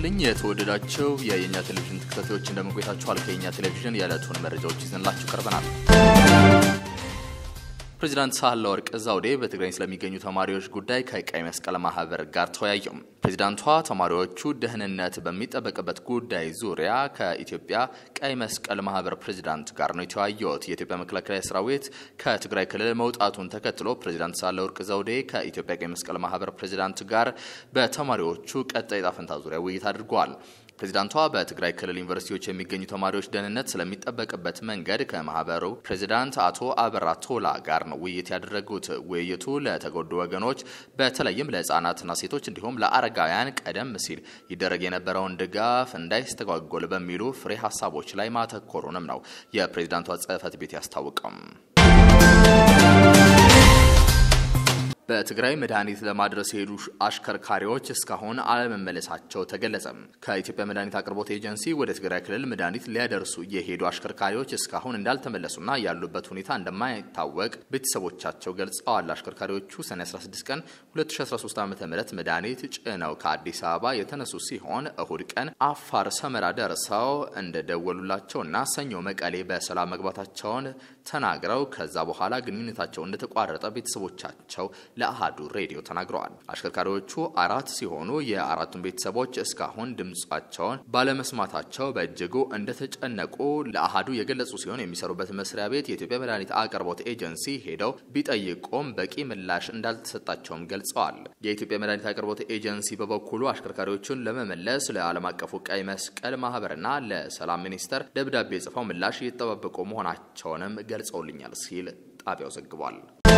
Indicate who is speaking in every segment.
Speaker 1: ይስጥልኝ የተወደዳቸው የየኛ ቴሌቪዥን ተከታታዮች እንደምንቆይታችኋል። ከየኛ ቴሌቪዥን የዕለቱን መረጃዎች ይዘንላችሁ ቀርበናል። ፕሬዚዳንት ሳህለወርቅ ዘውዴ በትግራይ ስለሚገኙ ተማሪዎች ጉዳይ ከቀይ መስቀል ማህበር ጋር ተወያዩ። ፕሬዚዳንቷ ተማሪዎቹ ደህንነት በሚጠበቅበት ጉዳይ ዙሪያ ከኢትዮጵያ ቀይ መስቀል ማህበር ፕሬዚዳንት ጋር ነው የተወያዩት። የኢትዮጵያ መከላከያ ሰራዊት ከትግራይ ክልል መውጣቱን ተከትሎ ፕሬዚዳንት ሳህለወርቅ ዘውዴ ከኢትዮጵያ ቀይ መስቀል ማህበር ፕሬዚዳንት ጋር በተማሪዎቹ ቀጣይ ዕጣ ፈንታ ዙሪያ ውይይት አድርገዋል። ፕሬዚዳንቷ በትግራይ ክልል ዩኒቨርሲቲዎች የሚገኙ ተማሪዎች ደህንነት ስለሚጠበቅበት መንገድ ከማህበሩ ፕሬዚዳንት አቶ አበራ ቶላ ጋር ነው ውይይት ያደረጉት። ውይይቱ ለተጎዱ ወገኖች በተለይም ለህፃናትና ሴቶች እንዲሁም ለአረጋውያን ቀደም ሲል ይደረግ የነበረውን ድጋፍ እንዳይስተጓጎል በሚሉ ፍሬ ሀሳቦች ላይ ማተኮሩንም ነው የፕሬዚዳንቷ ጽህፈት ቤት ያስታውቀው። በትግራይ መድኃኒት ለማድረስ የሄዱ አሽከርካሪዎች እስካሁን አለመመለሳቸው ተገለጸ። ከኢትዮጵያ መድኃኒት አቅርቦት ኤጀንሲ ወደ ትግራይ ክልል መድኃኒት ሊያደርሱ የሄዱ አሽከርካሪዎች እስካሁን እንዳልተመለሱና ያሉበት ሁኔታ እንደማይታወቅ ቤተሰቦቻቸው ገልጸዋል። አሽከርካሪዎቹ ሰኔ 16 ቀን 2013 ዓ ም መድኃኒት ጭነው ከአዲስ አበባ የተነሱ ሲሆን እሁድ ቀን አፋር ሰመራ ደርሰው እንደደወሉላቸውና ሰኞ መቀሌ በሰላም መግባታቸውን ተናግረው ከዛ በኋላ ግንኙነታቸው እንደተቋረጠ ቤተሰቦቻቸው ለአሃዱ ሬዲዮ ተናግረዋል። አሽከርካሪዎቹ አራት ሲሆኑ የአራቱን ቤተሰቦች እስካሁን ድምጻቸውን ባለመስማታቸው በእጅጉ እንደተጨነቁ ለአሃዱ የገለጹ ሲሆን የሚሰሩበት መስሪያ ቤት የኢትዮጵያ መድኃኒት አቅርቦት ኤጀንሲ ሄደው ቢጠይቁም በቂ ምላሽ እንዳልተሰጣቸውም ገልጸዋል። የኢትዮጵያ መድኃኒት አቅርቦት ኤጀንሲ በበኩሉ አሽከርካሪዎቹን ለመመለስ ለዓለም አቀፉ ቀይ መስቀል ማህበርና ለሰላም ሚኒስቴር ደብዳቤ ጽፈው ምላሽ እየተጠባበቁ መሆናቸውንም ገልጸውልኛል ሲል ጣቢያው ዘግቧል።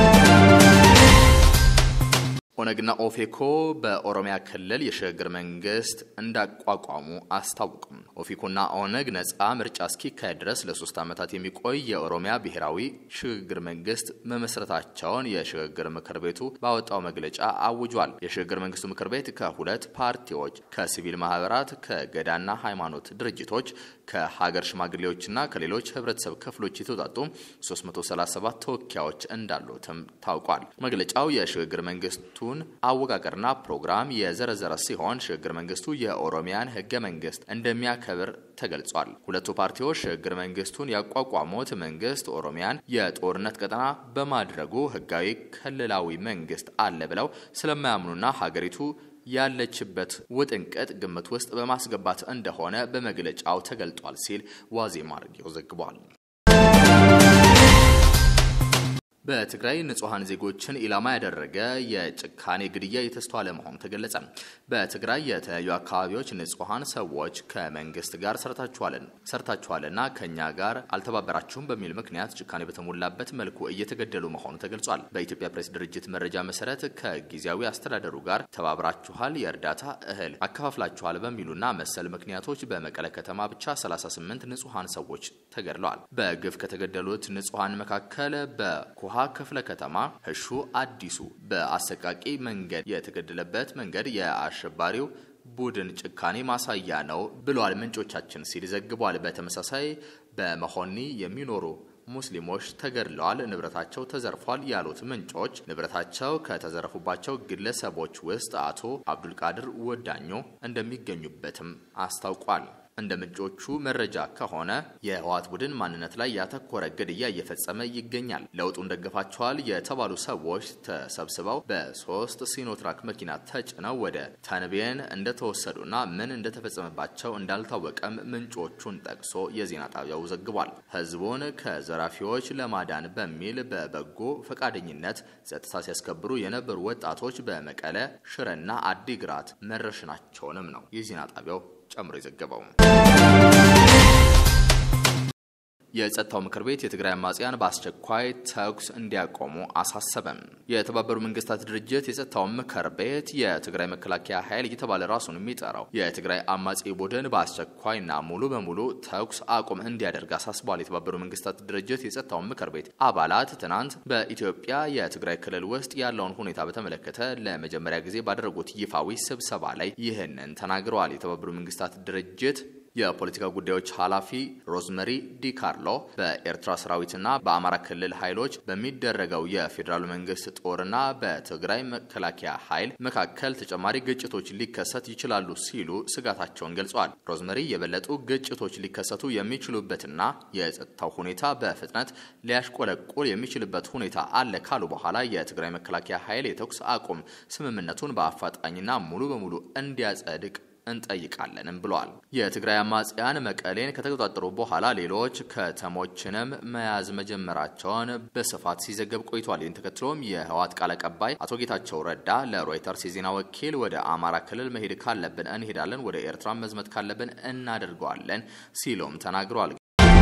Speaker 1: ኦነግና ኦፌኮ በኦሮሚያ ክልል የሽግግር መንግስት እንዳቋቋሙ አስታወቁም። ኦፌኮና ኦነግ ነጻ ምርጫ እስኪካሄድ ድረስ ለሶስት ዓመታት የሚቆይ የኦሮሚያ ብሔራዊ ሽግግር መንግስት መመስረታቸውን የሽግግር ምክር ቤቱ ባወጣው መግለጫ አውጇል። የሽግግር መንግስቱ ምክር ቤት ከሁለት ፓርቲዎች፣ ከሲቪል ማህበራት፣ ከገዳና ሃይማኖት ድርጅቶች፣ ከሀገር ሽማግሌዎችና ከሌሎች ህብረተሰብ ክፍሎች የተውጣጡ 337 ተወካዮች እንዳሉትም ታውቋል። መግለጫው የሽግግር መንግስቱ አወቃቀርና ፕሮግራም የዘረዘረ ሲሆን ሽግግር መንግስቱ የኦሮሚያን ህገ መንግስት እንደሚያከብር ተገልጿል። ሁለቱ ፓርቲዎች ሽግግር መንግስቱን ያቋቋሙት መንግስት ኦሮሚያን የጦርነት ቀጠና በማድረጉ ህጋዊ ክልላዊ መንግስት አለ ብለው ስለማያምኑና ሀገሪቱ ያለችበት ውጥንቅጥ ግምት ውስጥ በማስገባት እንደሆነ በመግለጫው ተገልጧል ሲል ዋዜማ ሬዲዮ ዘግቧል። በትግራይ ንጹሐን ዜጎችን ኢላማ ያደረገ የጭካኔ ግድያ የተስተዋለ መሆኑ ተገለጸ። በትግራይ የተለያዩ አካባቢዎች ንጹሐን ሰዎች ከመንግስት ጋር ሰርታችኋልን ሰርታችኋልና ከእኛ ጋር አልተባበራችሁም በሚል ምክንያት ጭካኔ በተሞላበት መልኩ እየተገደሉ መሆኑ ተገልጿል። በኢትዮጵያ ፕሬስ ድርጅት መረጃ መሰረት ከጊዜያዊ አስተዳደሩ ጋር ተባብራችኋል፣ የእርዳታ እህል አከፋፍላችኋል በሚሉና መሰል ምክንያቶች በመቀለ ከተማ ብቻ 38 ንጹሐን ሰዎች ተገድለዋል። በግፍ ከተገደሉት ንጹሐን መካከል በኩሃ ክፍለ ከተማ ህሹ አዲሱ በአሰቃቂ መንገድ የተገደለበት መንገድ የአሸባሪው ቡድን ጭካኔ ማሳያ ነው ብሏል ምንጮቻችን ሲል ዘግቧል። በተመሳሳይ በመሆኒ የሚኖሩ ሙስሊሞች ተገድለዋል፣ ንብረታቸው ተዘርፏል ያሉት ምንጮች ንብረታቸው ከተዘረፉባቸው ግለሰቦች ውስጥ አቶ አብዱልቃድር ወዳኞ እንደሚገኙበትም አስታውቋል። እንደ ምንጮቹ መረጃ ከሆነ የህወሓት ቡድን ማንነት ላይ ያተኮረ ግድያ እየፈጸመ ይገኛል። ለውጡን ደግፋቸዋል የተባሉ ሰዎች ተሰብስበው በሶስት ሲኖትራክ መኪና ተጭነው ወደ ተንቤን እንደተወሰዱና ምን እንደተፈጸመባቸው እንዳልታወቀም ምንጮቹን ጠቅሶ የዜና ጣቢያው ዘግቧል። ህዝቡን ከዘራፊዎች ለማዳን በሚል በበጎ ፈቃደኝነት ጸጥታ ሲያስከብሩ የነበሩ ወጣቶች በመቀለ ሽረና አዲግራት መረሸናቸውንም ነው የዜና ጣቢያው ጨምሮ የዘገበው። የጸጥታው ምክር ቤት የትግራይ አማጽያን በአስቸኳይ ተኩስ እንዲያቆሙ አሳሰበም። የተባበሩ መንግስታት ድርጅት የጸጥታው ምክር ቤት የትግራይ መከላከያ ኃይል እየተባለ ራሱን የሚጠራው የትግራይ አማጺ ቡድን በአስቸኳይና ሙሉ በሙሉ ተኩስ አቁም እንዲያደርግ አሳስቧል። የተባበሩ መንግስታት ድርጅት የጸጥታው ምክር ቤት አባላት ትናንት በኢትዮጵያ የትግራይ ክልል ውስጥ ያለውን ሁኔታ በተመለከተ ለመጀመሪያ ጊዜ ባደረጉት ይፋዊ ስብሰባ ላይ ይህንን ተናግረዋል። የተባበሩ መንግስታት ድርጅት የፖለቲካ ጉዳዮች ኃላፊ ሮዝመሪ ዲካርሎ በኤርትራ ሰራዊትና በአማራ ክልል ኃይሎች በሚደረገው የፌዴራሉ መንግስት ጦርና በትግራይ መከላከያ ኃይል መካከል ተጨማሪ ግጭቶች ሊከሰት ይችላሉ ሲሉ ስጋታቸውን ገልጸዋል። ሮዝመሪ የበለጡ ግጭቶች ሊከሰቱ የሚችሉበትና የጸጥታው ሁኔታ በፍጥነት ሊያሽቆለቁል የሚችልበት ሁኔታ አለ ካሉ በኋላ የትግራይ መከላከያ ኃይል የተኩስ አቁም ስምምነቱን በአፋጣኝና ሙሉ በሙሉ እንዲያጸድቅ እንጠይቃለንም ብለዋል። የትግራይ አማጽያን መቀሌን ከተቆጣጠሩ በኋላ ሌሎች ከተሞችንም መያዝ መጀመራቸውን በስፋት ሲዘገብ ቆይቷል። ይህን ተከትሎም የህወሓት ቃል አቀባይ አቶ ጌታቸው ረዳ ለሮይተርስ የዜና ወኪል ወደ አማራ ክልል መሄድ ካለብን እንሄዳለን፣ ወደ ኤርትራ መዝመት ካለብን እናደርገዋለን ሲሉም ተናግረዋል።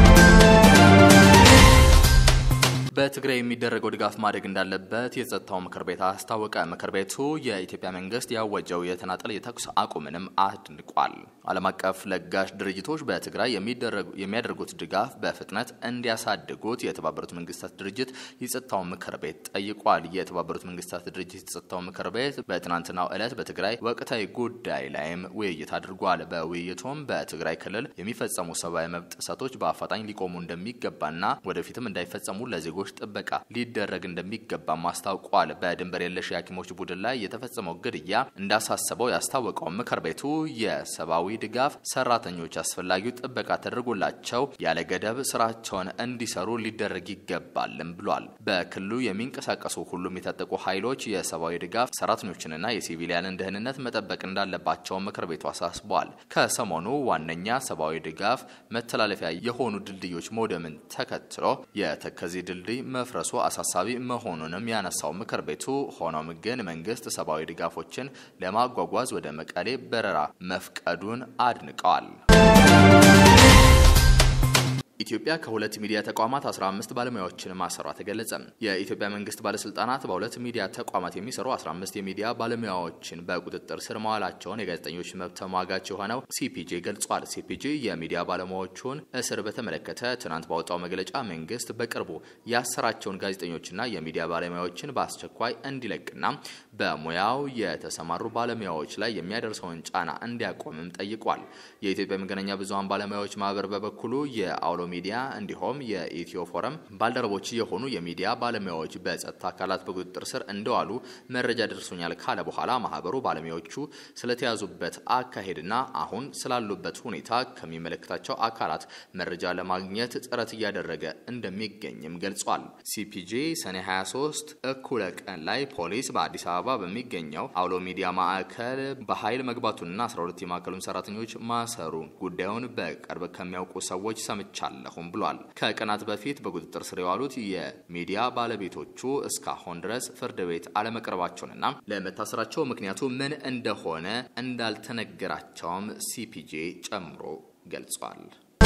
Speaker 1: በትግራይ የሚደረገው ድጋፍ ማደግ እንዳለበት የጸጥታው ምክር ቤት አስታወቀ። ምክር ቤቱ የኢትዮጵያ መንግስት ያወጀው የተናጠል የተኩስ አቁምንም አድንቋል። ዓለም አቀፍ ለጋሽ ድርጅቶች በትግራይ የሚያደርጉት ድጋፍ በፍጥነት እንዲያሳድጉት የተባበሩት መንግስታት ድርጅት የጸጥታው ምክር ቤት ጠይቋል። የተባበሩት መንግስታት ድርጅት የጸጥታው ምክር ቤት በትናንትናው ዕለት በትግራይ ወቅታዊ ጉዳይ ላይም ውይይት አድርጓል። በውይይቱም በትግራይ ክልል የሚፈጸሙ ሰብአዊ መብት ጥሰቶች በአፋጣኝ ሊቆሙ እንደሚገባና ወደፊትም እንዳይፈጸሙ ለዜጎች ጥበቃ ሊደረግ እንደሚገባም አስታውቋል። በድንበር የለሽ የሐኪሞች ቡድን ላይ የተፈጸመው ግድያ እንዳሳሰበው ያስታወቀው ምክር ቤቱ የሰብአዊ ድጋፍ ሰራተኞች አስፈላጊው ጥበቃ ተደርጎላቸው ያለ ገደብ ስራቸውን እንዲሰሩ ሊደረግ ይገባልም ብሏል። በክልሉ የሚንቀሳቀሱ ሁሉም የታጠቁ ኃይሎች የሰብአዊ ድጋፍ ሰራተኞችንና የሲቪሊያንን ደህንነት መጠበቅ እንዳለባቸው ምክር ቤቱ አሳስቧል። ከሰሞኑ ዋነኛ ሰብአዊ ድጋፍ መተላለፊያ የሆኑ ድልድዮች መውደምን ተከትሎ የተከዜ ድልድይ መፍረሱ አሳሳቢ መሆኑንም ያነሳው ምክር ቤቱ ሆኖም ግን መንግስት ሰብአዊ ድጋፎችን ለማጓጓዝ ወደ መቀሌ በረራ መፍቀዱን አድንቀዋል። ኢትዮጵያ ከሁለት ሚዲያ ተቋማት 15 ባለሙያዎችን ማሰሯ ተገለጸ። የኢትዮጵያ መንግስት ባለስልጣናት በሁለት ሚዲያ ተቋማት የሚሰሩ 15 የሚዲያ ባለሙያዎችን በቁጥጥር ስር መዋላቸውን የጋዜጠኞች መብት ተሟጋች የሆነው ሲፒጄ ገልጿል። ሲፒጄ የሚዲያ ባለሙያዎቹን እስር በተመለከተ ትናንት ባወጣው መግለጫ መንግስት በቅርቡ ያሰራቸውን ጋዜጠኞችና የሚዲያ ባለሙያዎችን በአስቸኳይ እንዲለቅና በሙያው የተሰማሩ ባለሙያዎች ላይ የሚያደርሰውን ጫና እንዲያቆምም ጠይቋል። የኢትዮጵያ መገናኛ ብዙኃን ባለሙያዎች ማህበር በበኩሉ የአውሎ ሚዲያ እንዲሁም የኢትዮ ፎረም ባልደረቦች የሆኑ የሚዲያ ባለሙያዎች በጸጥታ አካላት በቁጥጥር ስር እንደዋሉ መረጃ ደርሶኛል ካለ በኋላ ማህበሩ ባለሙያዎቹ ስለተያዙበት አካሄድና አሁን ስላሉበት ሁኔታ ከሚመለከታቸው አካላት መረጃ ለማግኘት ጥረት እያደረገ እንደሚገኝም ገልጿል። ሲፒጄ ሰኔ 23 እኩለ ቀን ላይ ፖሊስ በአዲስ አበባ በሚገኘው አውሎ ሚዲያ ማዕከል በኃይል መግባቱንና 12 የማዕከሉን ሰራተኞች ማሰሩ ጉዳዩን በቅርብ ከሚያውቁ ሰዎች ሰምቻለሁ አለሁም ብሏል። ከቀናት በፊት በቁጥጥር ስር የዋሉት የሚዲያ ባለቤቶቹ እስካሁን ድረስ ፍርድ ቤት አለመቅረባቸውንና ለመታሰራቸው ምክንያቱ ምን እንደሆነ እንዳልተነገራቸውም ሲፒጄ ጨምሮ ገልጿል።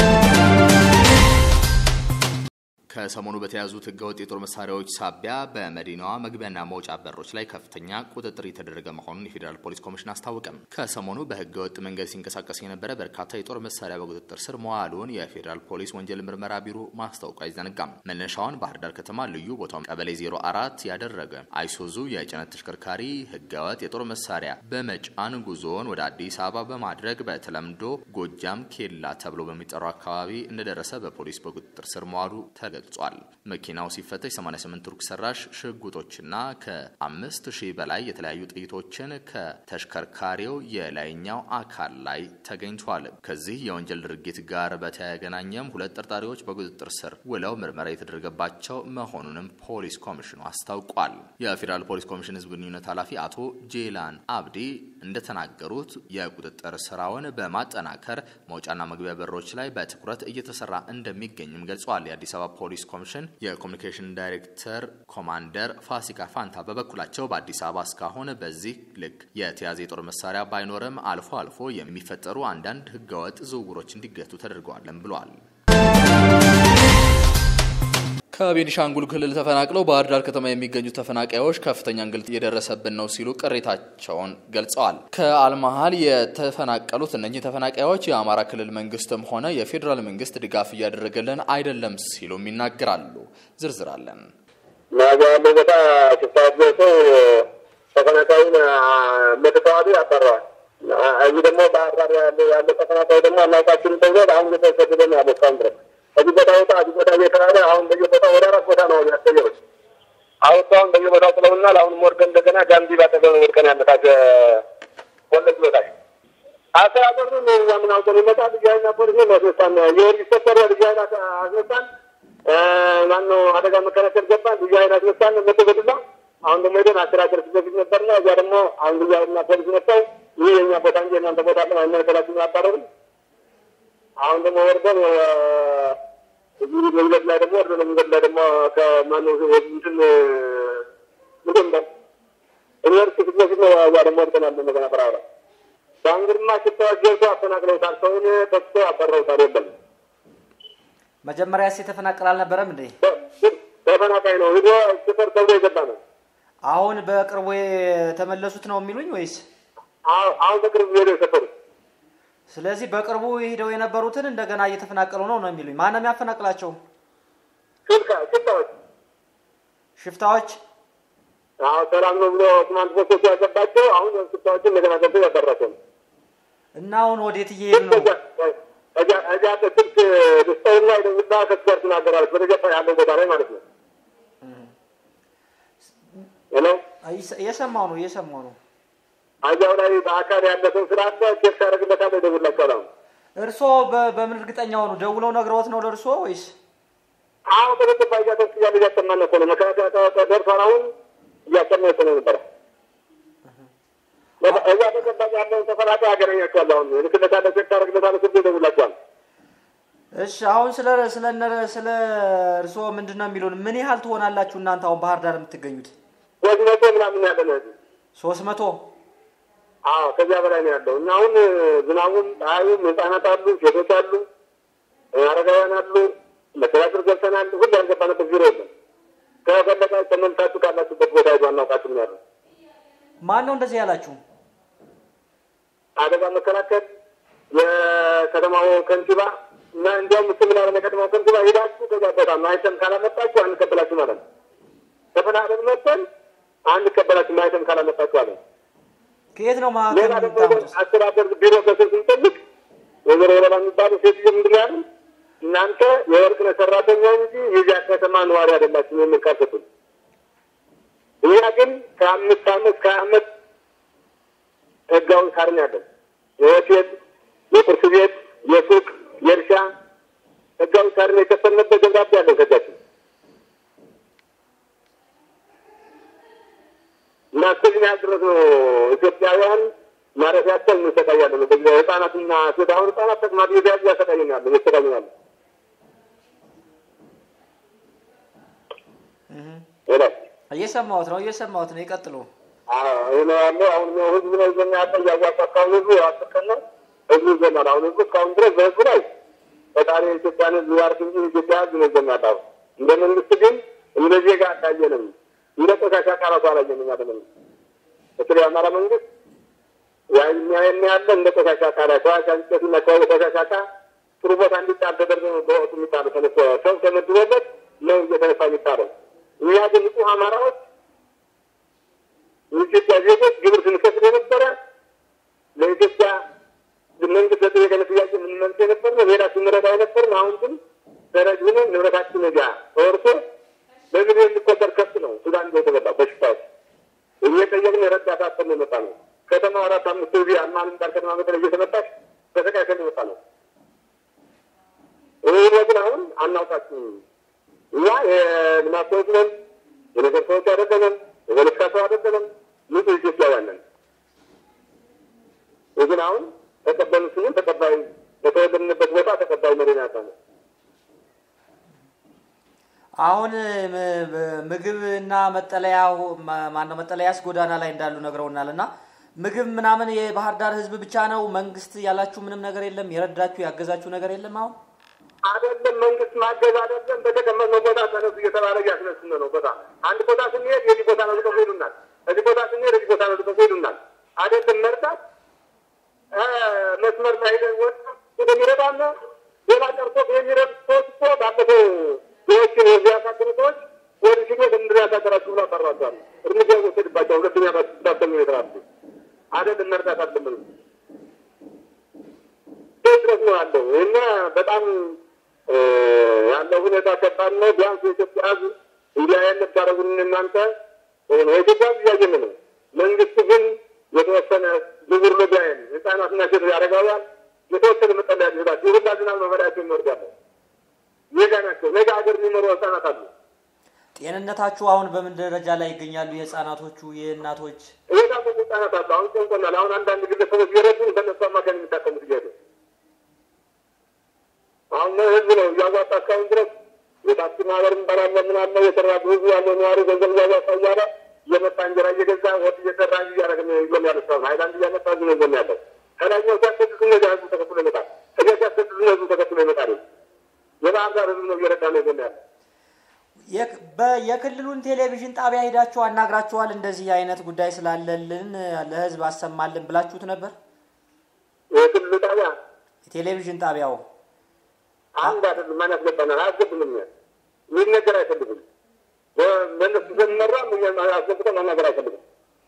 Speaker 1: ከሰሞኑ በተያዙት ህገወጥ የጦር መሳሪያዎች ሳቢያ በመዲናዋ መግቢያና መውጫ በሮች ላይ ከፍተኛ ቁጥጥር የተደረገ መሆኑን የፌዴራል ፖሊስ ኮሚሽን አስታወቀም። ከሰሞኑ በህገወጥ መንገድ ሲንቀሳቀስ የነበረ በርካታ የጦር መሳሪያ በቁጥጥር ስር መዋሉን የፌዴራል ፖሊስ ወንጀል ምርመራ ቢሮ ማስታወቁ አይዘነጋም። መነሻውን ባህር ዳር ከተማ ልዩ ቦታው ቀበሌ 04 ያደረገ አይሱዙ የጭነት ተሽከርካሪ ህገወጥ የጦር መሳሪያ በመጫን ጉዞውን ወደ አዲስ አበባ በማድረግ በተለምዶ ጎጃም ኬላ ተብሎ በሚጠራው አካባቢ እንደደረሰ በፖሊስ በቁጥጥር ስር መዋሉ ተገልጿል። መኪናው ሲፈተሽ 88 ቱርክ ሰራሽ ሽጉጦችና ከአምስት ሺህ በላይ የተለያዩ ጥይቶችን ከተሽከርካሪው የላይኛው አካል ላይ ተገኝቷል። ከዚህ የወንጀል ድርጊት ጋር በተገናኘም ሁለት ጠርጣሪዎች በቁጥጥር ስር ውለው ምርመራ የተደረገባቸው መሆኑንም ፖሊስ ኮሚሽኑ አስታውቋል። የፌዴራል ፖሊስ ኮሚሽን ህዝብ ግንኙነት ኃላፊ አቶ ጄላን አብዲ እንደተናገሩት የቁጥጥር ስራውን በማጠናከር መውጫና መግቢያ በሮች ላይ በትኩረት እየተሰራ እንደሚገኝም ገልጸዋል። የአዲስ አበባ ፖሊስ ኮሚሽን የኮሚኒኬሽን ዳይሬክተር ኮማንደር ፋሲካ ፋንታ በበኩላቸው በአዲስ አበባ እስካሁን በዚህ ልክ የተያዘ የጦር መሳሪያ ባይኖርም አልፎ አልፎ የሚፈጠሩ አንዳንድ ህገወጥ ዝውውሮች እንዲገቱ ተደርገዋለን ብለዋል። ከቤኒሻንጉል ክልል ተፈናቅለው ባህር ዳር ከተማ የሚገኙ ተፈናቃዮች ከፍተኛ እንግልት እየደረሰብን ነው ሲሉ ቅሬታቸውን ገልጸዋል። ከአልመሀል የተፈናቀሉት እነኚህ ተፈናቃዮች የአማራ ክልል መንግስትም ሆነ የፌዴራል መንግስት ድጋፍ እያደረገልን አይደለም ሲሉም ይናገራሉ። ዝርዝር አለን።
Speaker 2: ማጋ ያለው ቦታ ስታያት ሰው ተፈናቃዩን መተተዋቢ ያባረዋል። እዚህ ደግሞ ባህር ዳር ያለ ያለ ተፈናቃይ ደግሞ አናውቃችሁም ተብሎ አሁን እየተሰደደ ነው ያለው እስካሁን ድረስ እዚህ ቦታ ወጣ እዚህ ቦታ እየተባለ አሁን በየቦታው ወደ አራት ቦታ ነው ያስቀየሩት። አሁን አሁን በየቦታው ጥለውናል። አሁን ወርደን እንደገና ጋምቢ ባጠገብ ወድቀን ያለታቸ ወለጅ በታች አስተዳደሩ ነው የምናውቀው ይመጣል። ልጅ ኃይልና ፖሊስ ነው ያስነሳን። የወርጅ ሰፈር ልጅ ኃይል አስነሳን። ማነው አደጋ መከላከል ገባን። ልጅ ኃይል አስነሳን መቶ በዱላ አሁን ደግሞ ሄደን አስተዳደር ፊት ለፊት ነበርና እዚያ ደግሞ አሁን ልጅ ኃይልና ፖሊስ መጥተው ይህ የእኛ ቦታ እንጂ እናንተ ቦታ ለ አይመለከታችሁም ያባረሩ። አሁን ደግሞ ወርደን እዚህ መንገድ ላይ ደግሞ ወርደን መንገድ ላይ ደግሞ ከማነው እንትን ምንድን ነው ዩኒቨርሲቲ ፊት ለፊት ነው እዚያ ደግሞ ወርደናል እንደገና በራራ በአንግድማ ሽታዎች ገብቶ አፈናቅለውታል። ሰውን ተስቶ አበረውታል። የለም
Speaker 3: መጀመሪያስ የተፈናቀል አልነበረም እንዴ?
Speaker 2: ተፈናቃይ ነው ሂዶ ስፈር ተብሎ የገባ ነው።
Speaker 3: አሁን በቅርቡ የተመለሱት ነው የሚሉኝ ወይስ?
Speaker 2: አሁን በቅርቡ ሄዶ የሰፈሩት።
Speaker 3: ስለዚህ በቅርቡ ሂደው የነበሩትን እንደገና እየተፈናቀሉ ነው ነው የሚሉኝ። ማን ነው የሚያፈናቅላቸው?
Speaker 2: ሽፍታዎች
Speaker 3: ሽፍታዎች
Speaker 2: አዎ ሰላም ነው ብሎ ትናንት ቦሶቹ ያገባቸው አሁን ሽፍታዎችን እንደገና ገብቶ ያበራቸው ነው።
Speaker 3: እና አሁን ወዴት እየሄዱ ነው?
Speaker 2: እዚያ ስልክ ደስታውና ደውላ ከሱ ጋር ትናገራለች። በተገፋ ያለው ቦታ ላይ ማለት ነው። ሄሎ
Speaker 3: እየሰማው ነው እየሰማው ነው።
Speaker 2: እዚያው ላይ በአካል ያለ ሰው ስላለ ቼክ ታደርግለታለህ፣ ይደውላቸዋል። አሁን
Speaker 3: እርስዎ በምን እርግጠኛ ሆኑ? ደውለው ነግረውት ነው ለእርስዎ ወይስ?
Speaker 2: አሁን በተገባ እያተስ እያለ እያሰማን እኮ ነው። መከላከያ ደርሷል። አሁን እያሰማ እኮ ነው ነበረ እዛ ተገባጭ ያለውን ተፈናቃይ ያገናኛቸዋል። አሁን ልክለታለ ቼክ ታደርግለታለህ፣ ስልክ ይደውላቸዋል።
Speaker 3: እሺ አሁን ስለ ስለ ስለ እርስዎ ምንድን ነው የሚሉን? ምን ያህል ትሆናላችሁ እናንተ አሁን ባህር ዳር የምትገኙት?
Speaker 2: ሶስት መቶ ምናምን ያለ ነው እዚህ
Speaker 3: ሶስት መቶ
Speaker 2: አዎ ከዚያ በላይ ነው ያለው እና አሁን ዝናቡም ፀሐዩም ህጻናት አሉ፣ ሴቶች አሉ፣ አረጋውያን አሉ። መስተዳድር ገብተናል። ሁሉ ያልገባንበት ቢሮ የለም። ከፈለጋችሁ ተመልሳችሁ ካላችሁበት ቦታ ሄዱ አናውቃችሁም ያሉ
Speaker 3: ማን ነው እንደዚህ ያላችሁ?
Speaker 2: አደጋ መከላከል የከተማው ከንቲባ እና እንዲያውም እሱ ምን ያለ የከተማው ከንቲባ ሄዳችሁ ከዚያ ቦታ ማይተም ካላመጣችሁ አንቀበላችሁ ማለት ነው። ተፈናቅለን መጥተን አንቀበላችሁ ማይተም ካላመጣችሁ አለ።
Speaker 3: ከየት ነው ማዕከል
Speaker 2: ሌላ ደግሞ
Speaker 3: የምታመጡት?
Speaker 2: አስተዳደር ቢሮ በስር ስንጠይቅ ወይዘሮ ወለላ የሚባሉ ሴትዮ ምንድን ነው ያሉን? እናንተ የወርቅነህ ሰራተኛ እንጂ የዚያ ከተማ ነዋሪ አይደላችሁም የሚል ቃል ሰጡን። እኛ ግን ከአምስት አመት ከአመት ህጋዊ ካርኔ አለን። የሆቴል፣ የቁርስ ቤት፣ የሱቅ፣ የእርሻ ህጋዊ ካርኔ የከፈልንበት ደብዳቤ አለን ከእጃችን እና እስከዚህ ያህል ድረስ ነው ኢትዮጵያውያን ማረፊያቸው እንሰቃያለን። በዚህ ህጻናትና ሴት አሁን ህጻናት ተቅማጥ እየተያዙ ያሰቃየናል እየሰቃየናል። ሌላ
Speaker 3: እየሰማሁት ነው እየሰማሁት ነው። ይቀጥሉ።
Speaker 2: ይህ ነው ያለው። አሁን ነው ህዝብ ነው ይዘኛ ያለ እያዋጣ እስካሁን ህዝቡ አስቀን ነው ህዝቡ ይዘናል። አሁን ህዝቡ እስካሁን ድረስ በህዝቡ ላይ ፈጣሪ የኢትዮጵያን ህዝብ ያርክ እንጂ የኢትዮጵያ ህዝብ ነው ይዘኛ ያለ። እንደ መንግስት ግን እንደ ዜጋ አታየንም። እንደ ቆሻሻ ቃላቱ አላየንም። ያለ መንግስት በተለይ አማራ መንግስት ያኛ ያለ እንደ ቆሻሻ ቃላ ቆሻሻ እንጨትና ቆሻሻ ቃ ጥሩ ቦታ እንዲጣል ተደርጎ ነው በወቅቱ የሚጣለው ተነስቶ ሰው ተመድቦበት ነው እየተነሳ የሚጣለው። እኛ ግን ንጹህ አማራዎች የኢትዮጵያ ዜጎች ግብር ስንከፍል የነበረ ለኢትዮጵያ መንግስት ለጠየቀን ጥያቄ የምንመልስ የነበር ነው። ሌላ ስንረዳ የነበር ነው። አሁን ግን ደረጅ ሆነ ንብረታችን ነዚያ ተወርቶ በሚሊዮን የሚቆጠር ከብት ነው ሱዳን እንደ የተበላው በሽታዎች እየጠየቅን ረዳት አጥተን የመጣ ነው። ከተማ አራት አምስት ጊዜ አማን ዳር ከተማ መጠለ እየተመጣች በተቃይተን የመጣ ነው። ይህ ግን አሁን አናውቃችሁም። እኛ የልማት ሰዎች ነን፣ የነገር ሰዎች አይደለንም፣ የፖለቲካ ሰው አይደለንም። ንጹህ ኢትዮጵያውያን ነን። ይህ ግን አሁን ተቀበሉ ስንል ተቀባይ በተወለድንበት ቦታ ተቀባይ መሪ ናታ ነው።
Speaker 3: አሁን ምግብ እና መጠለያ ማነው መጠለያስ ጎዳና ላይ እንዳሉ ነግረውናል። እና ምግብ ምናምን የባህር ዳር ህዝብ ብቻ ነው መንግስት ያላችሁ ምንም ነገር የለም? የረዳችሁ ያገዛችሁ ነገር የለም? አሁን
Speaker 2: አይደለም መንግስት ማገዝ አይደለም። በተቀመጥነው ቦታ ተነሱ እየተባለ እያስነሱን ነው። ቦታ አንድ ቦታ ስንሄድ የዚህ ቦታ ነው ልቀቁ ይሉናል። እዚህ ቦታ ስንሄድ የዚህ ቦታ ነው ልቀቁ ይሉናል። አይደለም መርዳት መስመር ላይ ሄደን ወጥ እንደሚረዳና ሌላ ቀርቶ የሚረዱ ሰዎች እኮ ባለፈው ሰዎችን የሚያሳድሩ ሰዎች ወደ ሽጎት እንድናሳደራችሁ ብሎ አባሯቸዋል። እርምጃ ወሰድባቸው። ሁለተኛ ባሰሙ የተራሱ አይደለም መርዳት አለምን ያለው ሁኔታ ከባድ ነው። ቢያንስ የኢትዮጵያ ሕዝብ እንዲህ አይነት ታደረጉን እናንተ የኢትዮጵያ ሕዝብ እያየን ነው። መንግስት ግን የተወሰነ ግብር ልጋይን ህጻናትና ሴቶች ያደረጋዋል የተወሰነ መጠለያ ሊሰጣቸው የሁላ ዝናብ መመሪያቸው ይወርዳለ ሜጋ ናቸው። ሜጋ ሀገር የሚመሩ ህጻናት አሉ።
Speaker 3: ጤንነታችሁ አሁን በምን ደረጃ ላይ ይገኛሉ? የህፃናቶቹ የእናቶች
Speaker 2: እየታመሙ ህጻናት አሉ። አሁን ጨንቆናል። አሁን አንዳንድ ግለሰቦች እየረዱን ከነሱ አማካኝ የሚታቀሙት እየሄዱ አሁን ህዝብ ነው እያዋጣ እስካሁን ድረስ የታክሲ ማህበር እንጠራለ ምናለ የተራዱ ህዝብ ያለው ነዋሪ ገንዘብ እያዋጣ እያለ እየመጣ እንጀራ እየገዛ ወጥ እየሰራ እያደረግ ይዞን ያለ ሰው ሀይላንድ እያመጣ ዝ ይዞን ያለው ከላኛው ሲያስገድሱ እነዚያ ህዝቡ ተከትሎ ይመጣል። እዚያ ሲያስገድሱ ህዝቡ ተከትሎ ይመጣል። የባህር ዳር ህዝብ ነው እየረዳ ነው ይዞን ያለ
Speaker 3: የክ- በ- የክልሉን ቴሌቪዥን ጣቢያ ሄዳችሁ አናግራችኋል? እንደዚህ አይነት ጉዳይ ስላለልን ለህዝብ አሰማልን ብላችሁት ነበር?
Speaker 2: የክልሉ ጣቢያ
Speaker 3: የቴሌቪዥን ጣቢያው
Speaker 2: አንድ አይደለም። ማን ያስገባናል? አያስገብንም። ይህን ነገር አይፈልግም። በእነሱ ዘመራ አስገብተን መናገር አይፈልግም።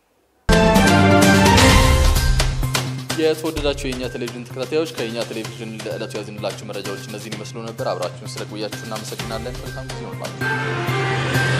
Speaker 1: የተወደዳችሁ የእኛ ቴሌቪዥን ተከታታዮች ከእኛ ቴሌቪዥን ለዕለቱ ያዝንላችሁ መረጃዎች እነዚህን ይመስሉ ነበር። አብራችሁን ስለቆያችሁ እናመሰግናለን። መልካም ጊዜ ይሆንላችሁ።